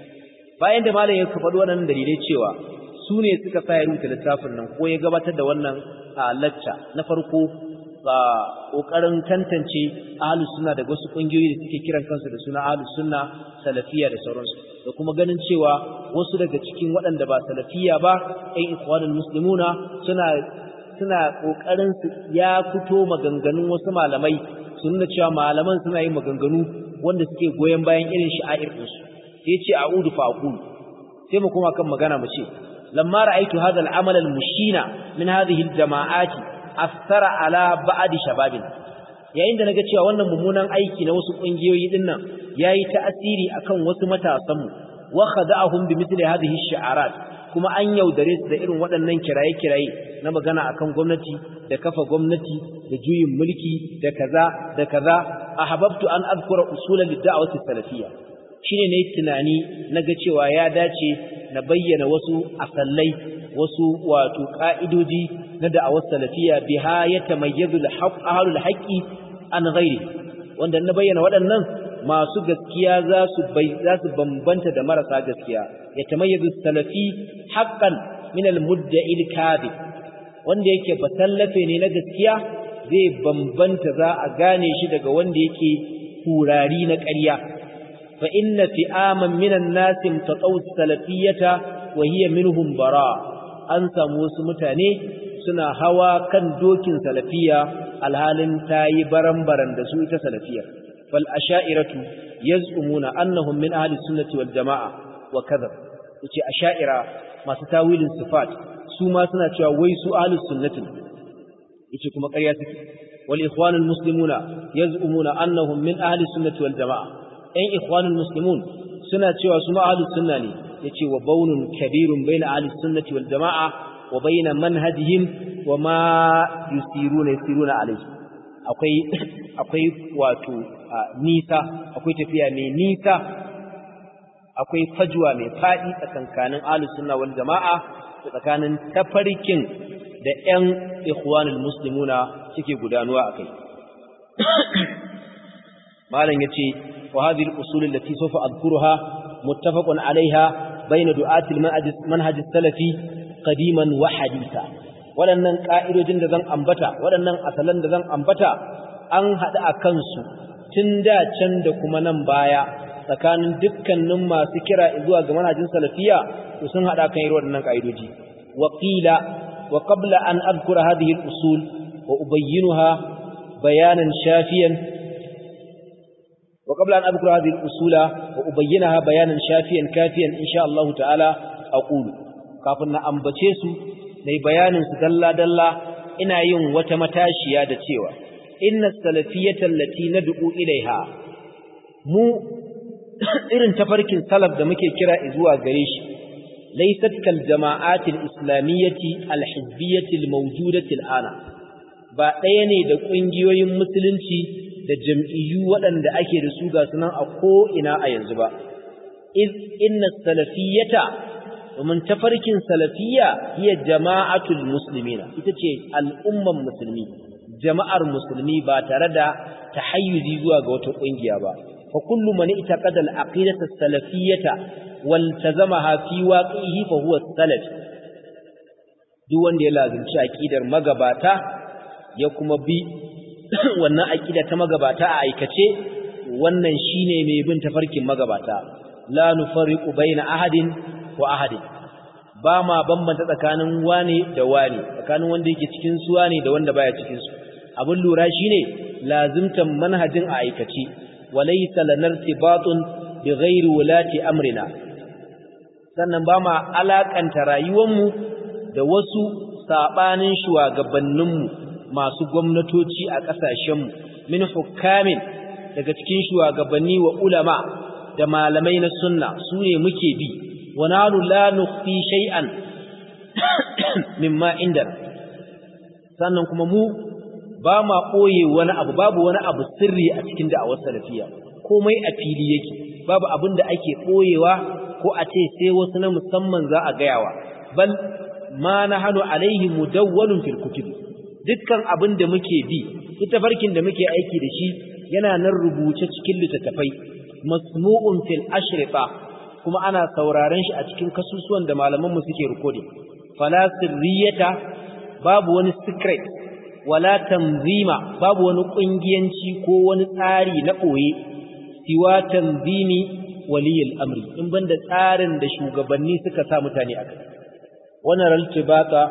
bayan da malam ya faɗi wannan dalilai cewa su ne suka sa ya rubuta littafin nan ko ya gabatar da wannan lacca na farko ba kokarin tantance ahlus sunna da wasu kungiyoyi da suke kiran kansu da suna ahlus sunna salafiyya da sauransu da kuma ganin cewa wasu daga cikin waɗanda ba salafiyya ba ɗan ikhwanul muslimuna suna suna kokarin su ya fito maganganun wasu malamai su nuna cewa malaman suna yin maganganu wanda suke goyon bayan irin sha'air ɗinsu sai ce a'udu fa aqulu sai mu kuma kan magana mu ce lamma ra'aytu hadha al-amal al-mushina min hadhihi al-jama'ati athara ala ba'd shababin yayin da naga cewa wannan mummunan aiki na wasu kungiyoyi din nan yayi ta'asiri akan wasu matasan mu wa khada'ahum bi mithli hadhihi ash-shi'arat kuma an yaudare su da irin waɗannan kiraye-kiraye na magana akan gwamnati da kafa gwamnati da juyin mulki da kaza da kaza ahabbtu an azkura usulan lid-da'wati salafiyya shine ne tunani naga cewa ya dace na bayyana wasu asallai wasu wato ka'idoji na da'awar salafiyya biha yatamayyazu al-haqq ahlul haqqi an ghairi wanda na bayyana waɗannan masu gaskiya za su bai za su bambanta da marasa gaskiya yatamayyazu salafi haqqan min al-mudda'i al-kadhib wanda yake basallafe ne na gaskiya zai bambanta za a gane shi daga wanda yake kurari na ƙarya fa inna fi'aman minan nasi tataw salafiyata wa hiya minhum bara an samu wasu mutane suna hawa kan dokin salafiya alhalin tayi baran-baran da su ita salafiyar fal asha'iratu yaz'umuna annahum min ahli sunnati wal jama'a wa kadhab yace asha'ira masu tawilin sifat su ma suna cewa wai su ahli sunnati yace kuma ƙarya suke wal ikhwanul muslimuna yaz'umuna annahum min ahli sunnati wal jama'a ɗan ikhwanul muslimun suna cewa su ma ahli sunna ne yace wa baunun kabirun baina ahli sunnati wal jama'a wa baina manhajihim wa ma yusiruna yusiruna alayhi akwai akwai wato nisa akwai tafiya mai nisa akwai fajwa mai fadi tsakankanin ahlus sunna wal jama'a tsakanin tafarkin da ƴan ikhwanul muslimuna suke gudanuwa akai malam yace wa hadhihi al-usul allati sawfa adhkuruha muttafaqun 'alayha bayna du'atil manhaj salafi qadiman wa haditha waɗannan ƙa'idojin da zan ambata waɗannan asalan da zan ambata an haɗu a kansu tun da can da kuma nan baya tsakanin dukkanin masu kira zuwa ga manhajin salafiya to sun haɗa kan irin waɗannan ƙa'idoji wa qila wa qabla an adhkura hadhihi al-usul wa ubayyinuha bayanan shafiyan wa qabla an adhkura hadhihi al-usula wa ubayyinaha bayanan shafiyan kafiyan insha Allah ta'ala aqulu kafin na ambace su mai bayanin su dalla-dalla ina yin wata matashiya da cewa inna salafiyata allati nad'u ilaiha mu irin tafarkin salaf da muke kira zuwa gare shi laysat kal jama'at al-islamiyyati al-hizbiyyati al-mawjudati al-ana ba ɗaya ne da ƙungiyoyin musulunci da jam'iyyu waɗanda ake da su ga sunan a ko ina a yanzu ba iz inna salafiyata domin tafarkin salafiya hiya jama'atul muslimina ita ce al'umman musulmi jama'ar musulmi ba tare da tahayyuzi zuwa ga wata kungiya ba fa kullu man itaqada al-aqidata as-salafiyyata wal tazamaha fi waqihi fa huwa salaf duk wanda ya lazimci aqidar magabata ya kuma bi wannan aqida ta magabata a aikace wannan shine mai bin tafarkin magabata la nufarriqu baina ahadin wa ahadin ba ma bambanta tsakanin wane da wane tsakanin wanda yake cikin su wane da wanda baya cikin su abin lura shine lazimtan manhajin a aikace walaysa lanartibatun bighairi wulati amrina sannan ba ma alakanta rayuwarmu da wasu sabanin shugabanninmu masu gwamnatoci a ƙasashenmu min hukamin daga cikin shugabanni wa ulama da malamai na sunna su ne muke bi ونحن لا نخفي شيئا مما عندنا sannan kuma mu ba ma ɓoye wani abu babu wani abu sirri a cikin da'awar salafiya komai a fili yake babu abin da ake ɓoyewa ko a ce sai wasu na musamman za a gayawa bal ma na hannu alaihi mudawwalun fil kutub dukkan abin da muke bi ita farkin da muke aiki da shi yana nan rubuce cikin littattafai masmu'un fil ashrifa kuma ana sauraron shi a cikin kasusuwan da malamanmu suke recording fala sirriyata babu wani secret wala tanzima babu wani kungiyanci ko wani tsari na boye siwa tanzimi waliyul amri in banda tsarin da shugabanni suka sa mutane aka wannan raltibata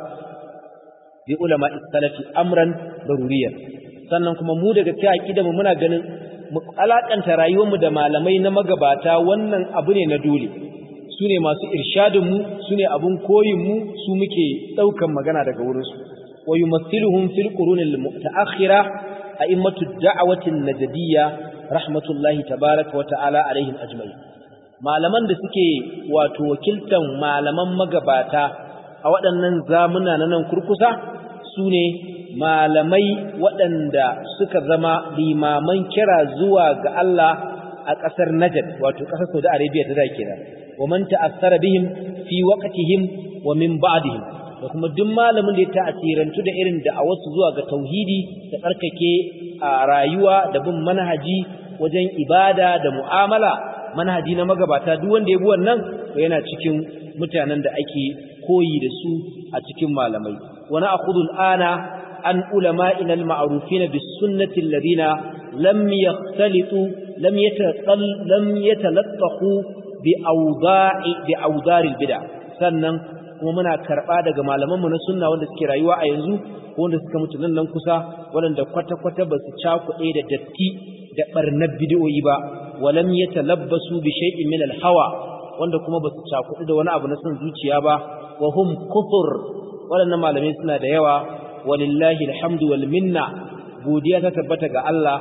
bi ulama salafi amran daruriyan sannan kuma mu daga cikin aqida mu muna ganin mu alakanta rayuwarmu da malamai na magabata wannan abu ne na dole su ne masu irshadinmu su ne abun koyinmu su muke ɗaukan magana daga wurinsu wa yumathiluhum fil qurunil mutaakhira a'immatu da'awatin najdiyya rahmatullahi tabaaraka wa ta'ala alaihim ajma'in malaman da suke wato wakiltan malaman magabata a waɗannan zamuna na nan kurkusa su ne malamai waɗanda suka zama limaman kira zuwa ga Allah a ƙasar Najd wato ƙasar Saudi Arabia ta da kenan wa man ta'assara bihim fi waqtihim wa min ba'dihim da kuma duk malamin da ya ta'asirantu da irin da'awarsu zuwa ga tauhidi da tsarkake a rayuwa da bin manhaji wajen ibada da mu'amala manhaji na magabata duk wanda ya bi wannan to yana cikin mutanen da ake koyi da su a cikin malamai wa na'khudhu al'ana an ulama'ina al-ma'rufina bis-sunnati alladhina lam yakhtalitu lam yataqal lam yatalaqqu bi awda'i bi awdar al-bid'a sannan kuma muna karba daga malamanmu na sunna wanda suke rayuwa a yanzu ko wanda suka mutu nan nan kusa wanda kwata-kwata ba su cakuɗe da datti da barnar bid'o'i ba walam yatalabbasu bi shay'in min al-hawa wanda kuma ba su cakuɗe da wani abu na son zuciya ba wa hum kufur waɗannan malamai suna da yawa walillahi alhamdu wal minna godiya ta tabbata ga Allah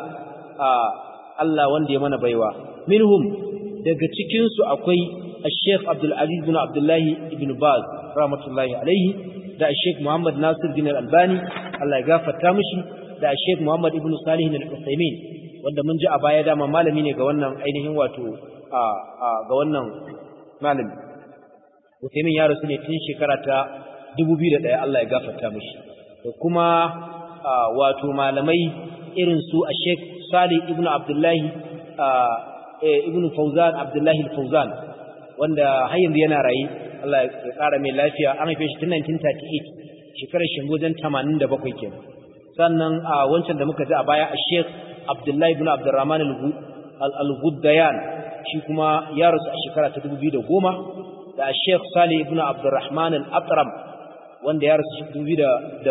Allah wanda ya mana baiwa minhum daga cikin su akwai Sheikh Abdul Aziz bin Abdullah ibn Baz rahmatullahi alaihi da Sheikh Muhammad Nasir bin Al-Albani Allah ya gafarta mishi da Sheikh Muhammad ibn Salih al-Uthaymeen wanda mun ji a baya dama malami ne ga wannan ainihin wato ga wannan malami Uthaymeen ya rasu ne tun shekara ta 2001 Allah ya gafarta mishi da kuma wato malamai irin su a Sheikh Salih ibn Abdullahi ibn Fawzan Abdullahi al-Fawzan wanda har yanzu yana rayi Allah ya kara mai lafiya an haife shi tun 1938 shekarar shi wajen 87 kenan sannan a wancan da muka ji a baya a Sheikh Abdullahi ibn Abdurrahman al-Ghuddayan shi kuma ya rasu a shekara ta 2010 da Sheikh Salih ibn Abdurrahman al-Atram wanda ya rasu 2007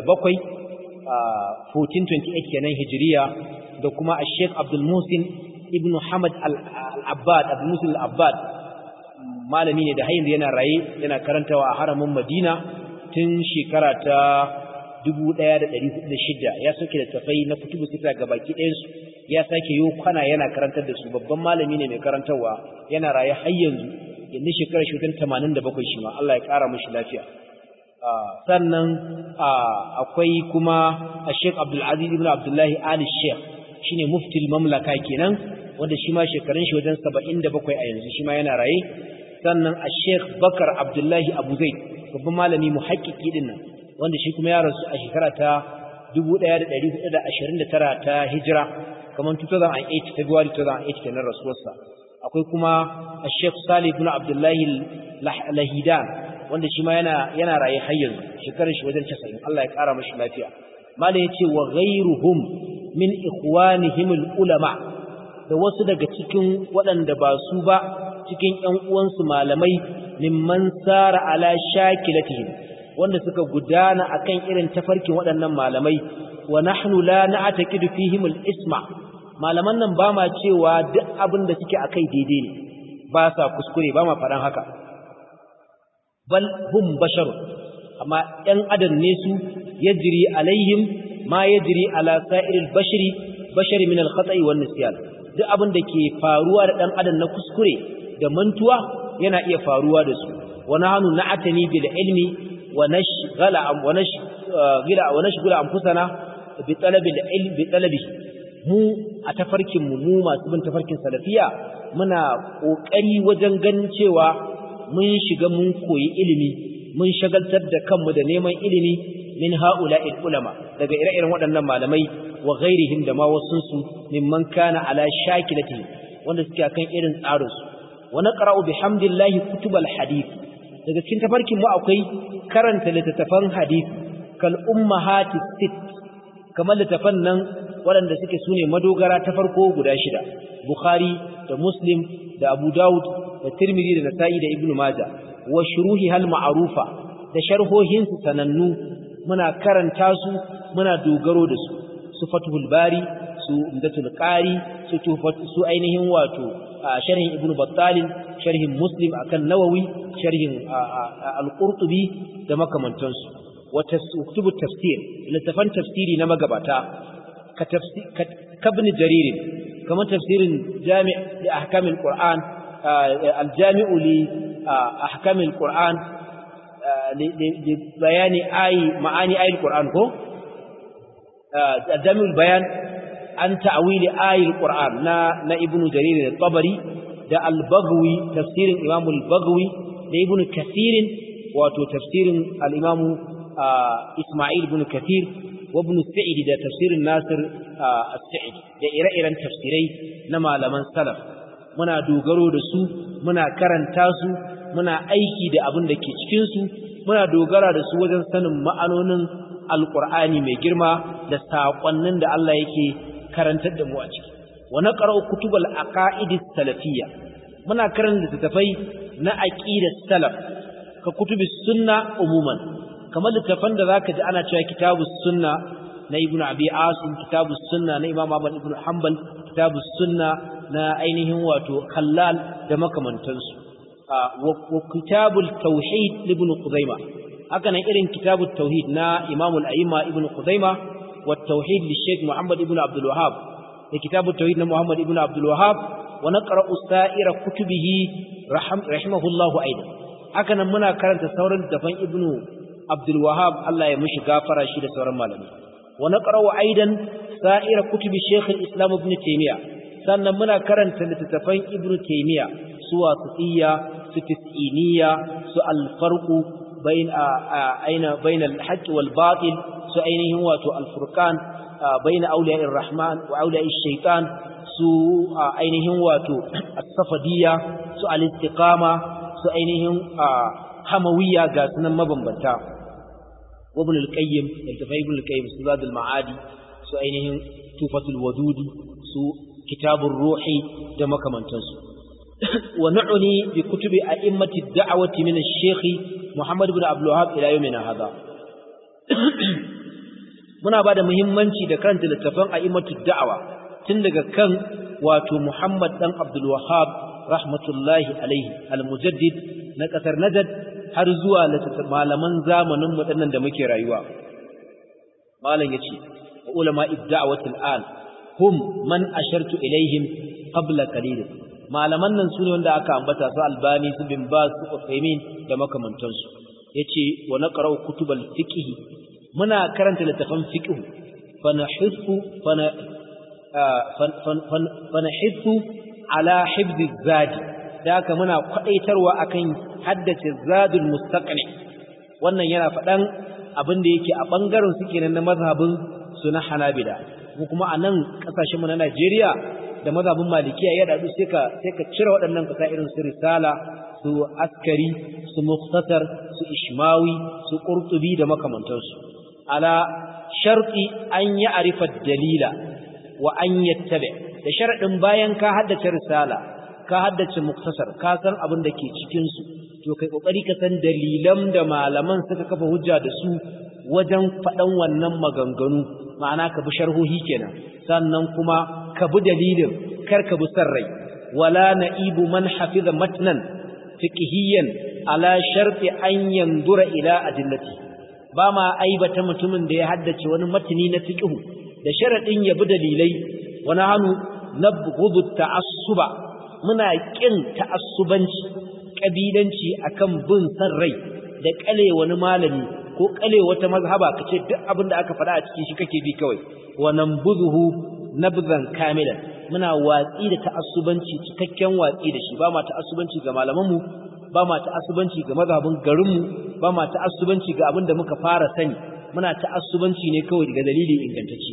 1428 kenan hijiriya da kuma a Sheikh Abdul Musin ibn Hamad al-Abbad Abdul Musin al-Abbad malami ne da hayin yana raye yana karantawa a haramin Madina tun shekara ta 1406 ya soke da tafai na kutubu sita ga baki ɗayansu ya sake yi kwana yana karantar da su babban malami ne mai karantarwa yana raye har yanzu yanzu shekarar shi wutan 87 shi ma Allah ya ƙara mashi lafiya sannan akwai kuma a Sheikh Abdul Aziz ibn Abdullahi Ali Sheikh shine muftil mamlaka kenan wanda shi ma shekarun shi wajen 77 a yanzu shi ma yana raye sannan a Sheikh Bakar Abdullahi Abu Zaid babban malami muhakkiki din nan wanda shi kuma ya rasu a shekara ta 1429 ta hijira kamar 2008 February 2008 kenan rasuwarsa akwai kuma a Sheikh Salih ibn Abdullahi Lahidan wanda shi ma yana yana raye har yanzu shekarar shi wajen 90 Allah ya kara mashi lafiya malai yace wa ghayruhum min ikhwanihim ulama da wasu daga cikin waɗanda ba su ba cikin ƴan uwansu malamai mimman sara ala shakilatihim wanda suka gudana akan irin tafarkin waɗannan malamai wa nahnu la na'taqidu fihim al-isma malaman nan ba ma cewa duk abin da suke akai daidai ne ba sa kuskure ba ma faɗan haka bal hum basharun amma ɗan adam ne su yajri alaihim ma yajri ala sa'iril bashari bashari min al-khata'i wan nisyan duk abin da ke faruwa da ɗan adam na kuskure da mantuwa yana iya faruwa da su wa nahnu na'tani bil ilmi wa nashghala wa nashghala wa nashghala anfusana bi talabil ilmi bi talabihi mu a tafarkin mu mu masu bin tafarkin salafiya muna kokari wajen ganin cewa mun shiga mun koyi ilimi mun shagaltar da kanmu da neman ilimi min haula'il ulama daga ire-iren waɗannan malamai wa ghairihim da ma wasun su mimman kana ala shakilatihi wanda suke kan irin tsarin su wa naqra'u bihamdillahi kutubal hadith daga cikin tafarkin mu akwai karanta littattafan hadith kal ummahatis sit kamar littattafan nan waɗanda suke sune madogara ta farko guda shida bukhari da muslim da abu dawud da tirmidhi da nasa'i da ibnu majah wa shuruhi hal ma'rufa da sharhohin su sanannu muna karanta su muna dogaro da su su fathul bari su umdatul qari su su ainihin wato sharhin ibnu battal sharhin muslim akan nawawi sharhin al-qurtubi da makamantansu wa kutubu tafsir littafan tafsiri na magabata ka tafsir kabn jarir kamar tafsirin jami' li ahkamil qur'an al-jami'u li ahkamil qur'an li bayani ayi ma'ani ayil qur'an ko al-jami'ul bayan an ta'wili ayil qur'an na na ibnu jarir al-tabari da al-baghawi tafsirin imam al-baghawi da ibnu kathir wato tafsirin al-imam isma'il ibn kathir wa ibn sa'id da tafsirin nasir as-sa'id da ire-iren tafsirai na malaman salaf muna dogaro da su muna karanta su muna aiki da abin da ke cikin su muna dogara da su wajen sanin ma'anonin alqur'ani mai girma da saƙonnin da Allah yake karantar da mu a ciki wa naqra'u kutubal aqaid salafiyya muna karanta littattafai na aqidat salaf ka kutubi sunna umuman kamar littafan da zaka ji ana cewa kitabus sunna na ibnu abi asim kitabus sunna na imam ahmad ibnu hanbal kitabus sunna na ainihin wato khallal da makamantansu wa kitabul tauhid ibnu qudaima haka nan irin kitabut tauhid na imam al-a'imma ibnu qudaima wa tauhid li sheikh muhammad ibnu abdul wahhab da kitabut tauhid na muhammad ibnu abdul wahhab wa naqra'u sa'ira kutubihi rahimahullahu aidan haka nan muna karanta sauran dafan ibnu Abdul Wahab Allah ya mishi gafara shi da sauran malamai wa naqra'u aidan sa'ira kutubi shaykh al-islam ibn taymiya sannan muna karanta littattafan ibn taymiya su wasitiyya su tis'iniya su al-farqu bain aina bain al-haqq wal batil su ainihin wato al-furqan bain awliya ar-rahman wa awliya ash-shaytan su ainihin wato as-safadiyya su al-istiqama su ainihin hamawiyya ga sunan mabambanta وابن القيم التفاي ابن القيم سداد المعادي su ainihin tufatul wadudi su kitabur ruhi da makamantansu wa na'uni bi kutubi a'immati da'awati min ash-shaykh Muhammad ibn Abdul Wahhab ila yawmina hadha muna bada muhimmanci da karanta littafan a'immatu da'awa tun daga kan wato Muhammad dan Abdul Wahhab rahmatullahi alaihi al-mujaddid na kasar Najd har zuwa malaman zamanin mu dinnan da muke rayuwa malam yace ulama idda'awatul an hum man ashartu ilaihim qabla qalil malaman nan sune wanda aka ambata su albani su bin bas su usaimin da makamantansu yace wa naqra'u kutubal fiqh muna karanta littafan fiqh fa nahithu fa nahithu ala hifdhi zadi da haka muna kwadaitarwa akan haddace zadul mustaqni wannan yana faɗan abin da yake a bangaren su kenan na mazhabin su na Hanabila mu kuma a nan kasashen mu na Najeriya da mazhabin Malikiya ya dadu sai ka sai ka cire waɗannan kasa irin su risala su askari su mukhtasar su ishmawi su qurtubi da makamantansu ala sharti an ya arifa dalila wa an yattabi da sharadin bayan ka haddace risala ka haddace muktasar ka san abin da ke cikin su to kai kokari ka san dalilan da malaman suka kafa hujja da su wajen faɗan wannan maganganu ma'ana ka bi sharhohi kenan sannan kuma ka bi dalilin kar ka bi san rai wala na'ibu man hafiza matnan fiqhiyan ala sharti an yanzura ila adillati ba ma aibata mutumin da ya haddace wani matni na fiqhu da sharadin ya bi dalilai wa nahnu nabghudu ta'assuba muna kin ta'assubanci kabilanci akan bin san rai da kale wani malami ko kale wata mazhaba kace duk abin da aka faɗa a cikin shi kake bi kawai wa nambuzuhu nabzan kamilan muna watsi da ta'assubanci cikakken watsi da shi ba ma ta'assubanci ga malamanmu ba ma ta'assubanci ga mazhabin garinmu ba ma ta'assubanci ga abin da muka fara sani muna ta'assubanci ne kawai daga dalili ingantacce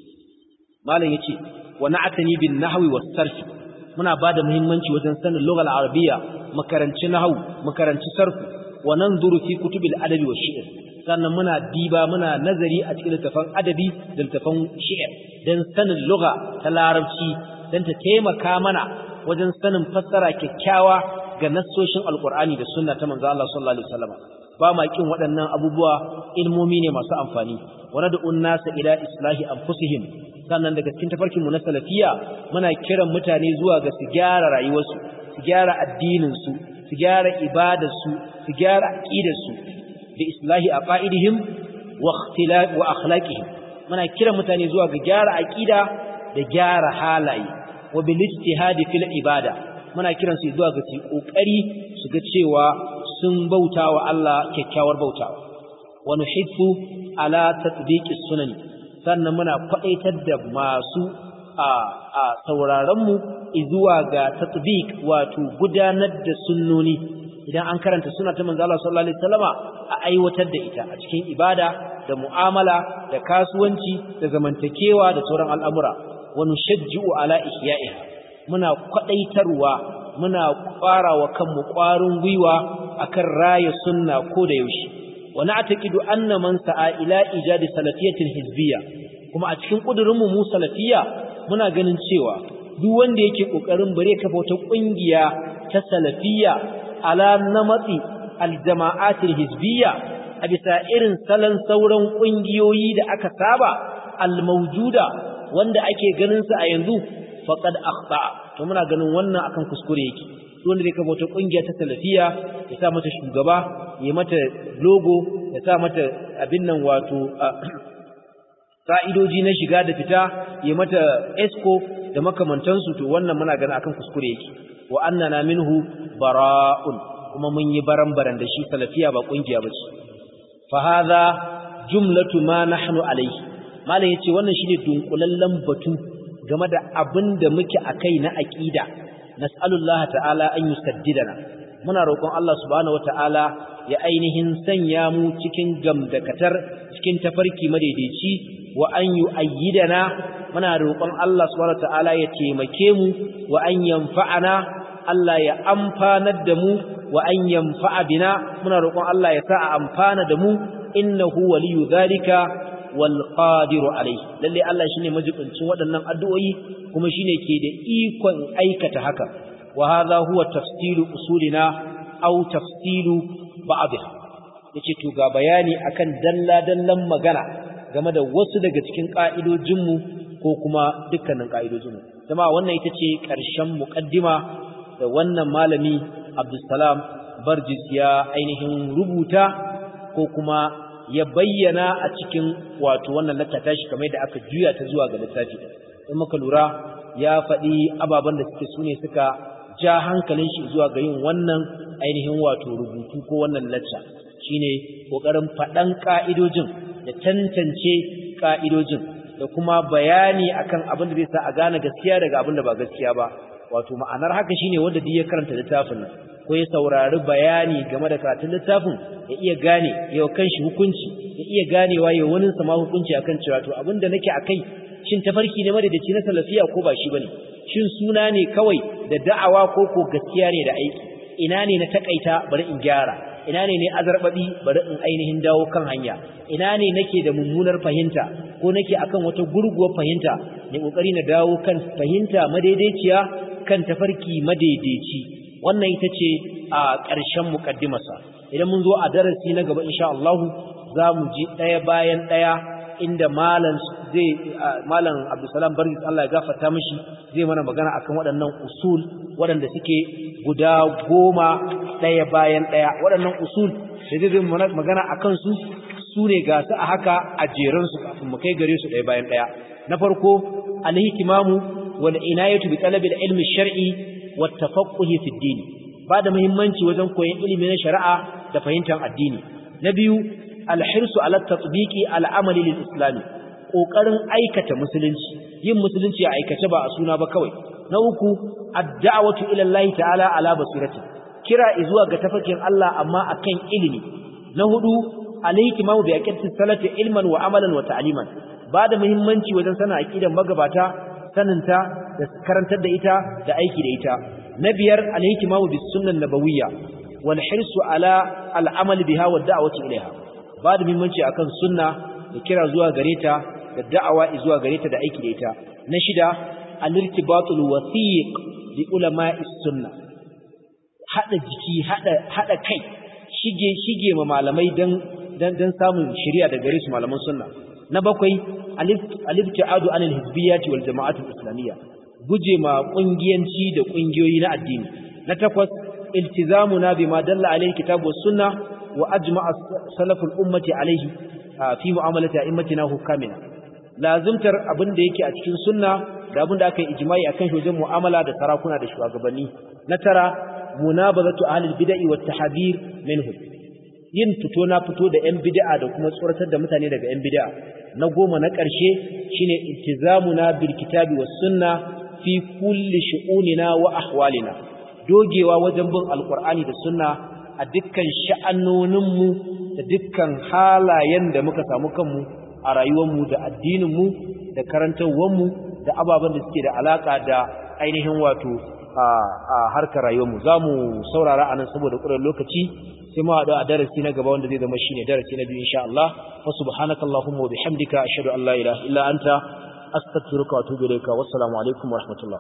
malam yace wa na'tani bin nahwi was sarf muna bada muhimmanci wajen sanin lughal arabiyya makaranci nahwu makaranci sarf wa nanzuru fi kutubil adabi wash shi'r sannan muna diba muna nazari a cikin littafan adabi da littafan shi'r dan sanin lugha ta larabci dan ta taimaka mana wajen sanin fassara kyakkyawa ga nassoshin alqur'ani da sunna ta manzo Allah sallallahu alaihi wasallam ba ma kin waɗannan abubuwa ilmomi ne masu amfani wa nad'un nasa ila islahi anfusihim sannan daga cikin tafarkin mu na salafiya muna kiran mutane zuwa ga su gyara rayuwarsu su gyara addinin su su gyara ibadarsu su gyara aqidarsu da islahi aqaidihim wa ikhtilaf wa akhlaqihim muna kiran mutane zuwa ga gyara aqida da gyara halaye wa bil ijtihadi fil ibada muna kiran su zuwa ga su kokari su ga cewa sun bautawa Allah kyakkyawar bautawa wa nuhithu ala tatbiqi sunani sannan muna kwadaitar da masu a a sauraron mu zuwa ga tatbiq wato gudanar da sunnoni idan an karanta sunna ta manzo Allah sallallahu alaihi wasallama a aiwatar da ita a cikin ibada da mu'amala da kasuwanci da zamantakewa da sauran al'amura wa nushajji'u ala ihya'iha muna kwadaitarwa muna ƙwarawa kanmu ƙwarin gwiwa akan raya sunna ko da yaushe wa na'taqidu anna man sa'a ila ijadi salafiyatin hizbiyya kuma a cikin kudurinmu mu salafiyya muna ganin cewa duk wanda yake kokarin bare kafa wata kungiya ta salafiyya ala namati aljama'atil hizbiyya a bisa irin salon sauran kungiyoyi da aka saba almawjuda wanda ake ganin su a yanzu faqad akhta to muna ganin wannan akan kuskure yake wanda zai kafa wata kungiya ta salafiya ya sa mata shugaba ya mata logo ya sa mata abin nan wato ka'idoji na shiga da fita ya mata esco da makamantansu to wannan muna ganin akan kuskure yake wa annana minhu bara'un kuma mun yi baran-baran da shi salafiya ba kungiya bace fa hadha jumlatu ma nahnu alayhi malam yace wannan shine dunkulallen batu game da abin da muke akai na aqida nas'alullaha ta'ala an yusaddidana muna roƙon Allah subhanahu wata'ala ya ainihin sanya mu cikin gamdakatar cikin tafarki madaidaici wa an yu'ayyidana muna roƙon Allah subhanahu wata'ala ya taimake mu wa an yanfa'ana Allah ya amfanar da mu wa an yanfa'a bina muna roƙon Allah ya sa a amfana da mu innahu waliyu dhalika wal qadiru alayhi lalle Allah shine majibincin waɗannan addu'o'i kuma shine ke da ikon aikata haka wa hadha huwa tafsilu usulina aw tafsilu ba'dha yace to ga bayani akan dalla dallan magana game da wasu daga cikin ka'idojin mu ko kuma dukkanin ka'idojin mu kuma wannan ita ce ƙarshen muqaddima da wannan malami Abdulsalam Barjis ya ainihin rubuta ko kuma ya bayyana a cikin wato wannan lattata shi kamar da aka juya ta zuwa ga littafi in muka lura ya faɗi ababen da suke sune suka ja hankalin shi zuwa ga yin wannan ainihin wato rubutu ko wannan lacca shine kokarin faɗan ka'idojin da tantance ka'idojin da kuma bayani akan abin da zai sa a gane gaskiya daga abin da ba gaskiya ba wato ma'anar haka shine wanda duk ya karanta littafin nan ko ya saurari bayani game da karatun littafin ya iya gane yau kanshi hukunci ya iya ganewa yau wani sama hukunci akan cewa to abinda nake akai shin tafarki ne madadaci na salafiya ko ba shi bane shin suna ne kawai da da'awa ko ko gaskiya ne da aiki ina ne na takaita bari in gyara ina ne ne azarbabi bari in ainihin dawo kan hanya ina ne nake da mummunar fahimta ko nake akan wata gurguwar fahimta ne kokari na dawo kan fahimta madaidaiciya kan tafarki madaidaici wannan ita ce a ƙarshen muƙaddimarsa idan mun zo a darasi na gaba insha Allah za mu ji ɗaya bayan ɗaya inda malam zai malam Abdulsalam Bargis Allah ya gafarta mishi zai mana magana akan waɗannan usul waɗanda suke guda goma ɗaya bayan ɗaya waɗannan usul da zai magana akan su su ne ga su a haka a jeran su kafin mu kai gare su ɗaya bayan ɗaya na farko al-hikmamu wal inayatu bi talabil ilmi shar'i والتفقه في الدين بعد muhimmanci wajen koyon ilimi na shari'a da fahimtar addini na biyu alhirsu ala tatbiqi al'amali lil islam kokarin aikata musulunci yin musulunci a aikace ba a suna ba kawai na uku ad-da'watu ila Allah ta'ala ala basirati kira zuwa ga tafakin Allah amma akan ilimi na hudu al-ihtimamu bi aqidati salati ilman wa amalan wa ta'liman ba da muhimmanci wajen sana aqidan magabata saninta da karantar da ita da aiki da ita na biyar al-hikmamu bis sunnah nabawiyya wal hirsu ala al-amal biha wa da'wati ilaiha ba da muhimmanci akan sunna da kira zuwa gare ta da da'awa zuwa gare ta da aiki da ita na shida al-irtibatul wathiq bi ulama'is sunnah hada jiki hada hada kai shige shige ma malamai dan dan dan samun shari'a da gare su malaman sunna na bakwai al-ibtiadu anil hizbiyyati wal jama'atul islamiyya guje ma kungiyanci da kungiyoyi na addini na takwas iltizamuna bima dalla alayhi kitabu was sunna wa ajma'a salaful ummati alayhi fi mu'amalati a'immatina hukamina lazimtar abin da yake a cikin sunna da abin da aka yi ijma'i akan shi wajen mu'amala da sarakuna da shugabanni na tara munabazatu ahlil bid'i wat tahdhir minhum yin fito na fito da yan bid'a da kuma tsoratar da mutane daga yan bid'a na goma na ƙarshe shine iltizamuna bil kitabi was sunna fi kulli shu'unina wa ahwalina dogewa wajen bin alqur'ani da sunna a dukkan sha'anoninmu da dukkan halayen da muka samu kanmu a rayuwarmu da addininmu da karantarwarmu da ababen da suke da alaka da ainihin wato a harkar rayuwarmu za mu saurara a nan saboda ƙurar lokaci sai mu haɗu a darasi na gaba wanda zai zama shine darasi na biyu insha Allah fa subhanaka allahumma wa bihamdika ashhadu an la ilaha illa anta astaghfiruka wa atubu ilayka wassalamu alaikum wa rahmatullah